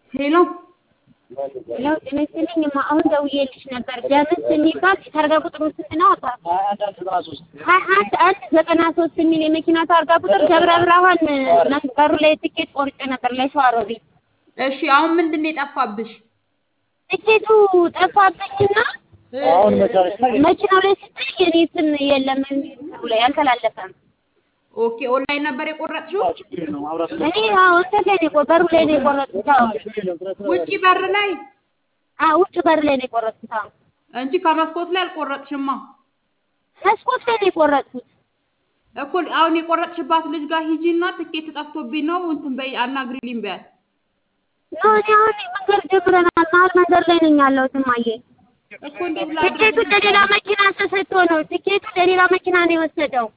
ሄሎ ሄሎ ጤና ይስጥልኝ። እማ አሁን ደውዬልሽ ነበር። ደምስ የሚባል ታርጋ ቁጥሩ ስንት ነው? ሀያ አንድ አንድ ዘጠና ሶስት የሚል የመኪና ታርጋ ቁጥር ደብረ ብርሃን መንበሩ ላይ ትኬት ቆርጬ ነበር ለሸዋሮቢት። እሺ አሁን ምንድን ነው የጠፋብሽ? ትኬቱ ጠፋብኝና መኪናው ላይ ስታይ የኔ ስም የለም ላይ አልተላለፈም። ኦኬ ኦንላይን ነበር የቆረጥሽው? እኔ አዎ እንትን ላይ ነው በሩ ላይ ነው የቆረጥኩት። አዎ ውጪ በር ላይ አዎ ውጭ በር ላይ ነው የቆረጥኩት። አዎ እንጂ ከመስኮት ላይ አልቆረጥሽማ። መስኮት ላይ ነው የቆረጥኩት። እኮ አሁን የቆረጥሽባት ልጅ ጋር ሂጂና ትኬት ጠፍቶብኝ ነው እንትን በይ አናግሪልኝ በያት። ኖ እኔ አሁን መንገድ ጀምረናል። መሀል መንገድ ላይ ነኝ ያለሁት እማዬ። እኮ እንዴት ትኬቱ ለሌላ መኪና ተሰጥቶ ነው። ትኬቱ ለሌላ መኪና ነው የወሰደው።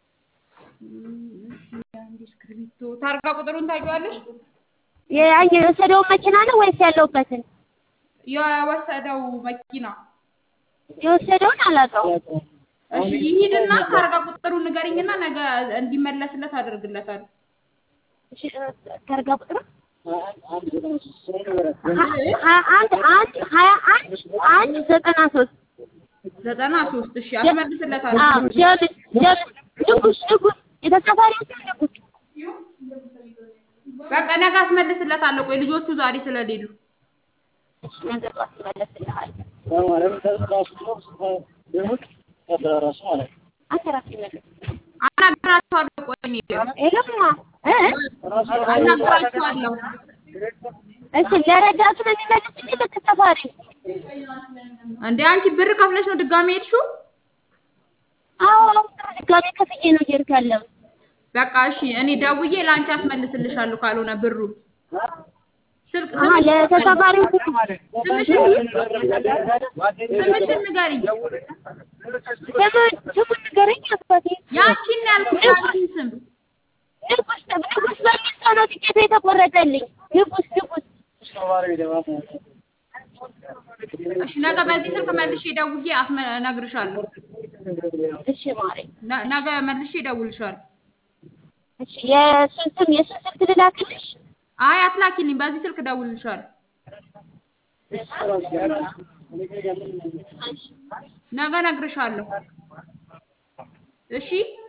እስክሪብቶ ታርጋ ቁጥሩን ታውቂዋለሽ? ያ- የወሰደውን መኪና ነው ወይስ ያለሁበትን? የወሰደው መኪና የወሰደውን አላውቀውም። እሺ ይሂድና ታርጋ ቁጥሩን ንገሪኝና ነገ እንዲመለስለት አደርግለታለሁ። እሺ ታርጋ ቁጥሩ ሀያ አንድ አንድ ሀያ አንድ አንድ ዘጠና ሶስት ዘጠና ሶስት እሺ አዎ አስመልስለታለሁ። ጀምስ ጀምስ ንጉስ ንጉስ የተሳፋሪው ስም ንጉስ በቃ ነገ አስመልስለታለሁ። ቆይ ልጆቹ ዛሬ ስለሌሉ እሺ ነገር አስመለስልሃል አንተ ራስህ መልስ አናግራቸዋለሁ። ቆይ እኔ ሄሎማ እ አናግራቸዋለሁ። እሺ ለረዳቱ ነው የሚመልስልኝ ለተሳፋሪ እንዴ አንቺ ብር ከፍለሽ ነው ድጋሜ ሄድሽው? አዎ ድጋሜ ከፍዬ ነው እየሄድኩ ያለሁት በቃ እሺ እኔ ደውዬ ለአንቺ አስመልስልሻለሁ። ካልሆነ ብሩ ስልክ አሀ ለተሳፋሪው ስምሽን ስምሽን ንገሪኝ። ስሙን ስሙን ንገረኝ አባቴ ያንቺን ነው ያልኩሽ ያንቺን ስም ንጉስ ንጉስ በሚል ሰው ነው ትኬቱ የተቆረጠልኝ ንጉስ ንጉስ እሺ ነገ በዚህ ስልክ መልሼ ደውዬ አስመ እነግርሻለሁ። እሺ ማሬ ነ- ነገ መልሼ እደውልልሻለሁ። እሺ የእሱን ስም የእሱን ስልክ ልላክልሽ አይ አትላኪልኝ፣ በዚህ ስልክ እደውልልሻለሁ። ነገ እነግርሻለሁ። እሺ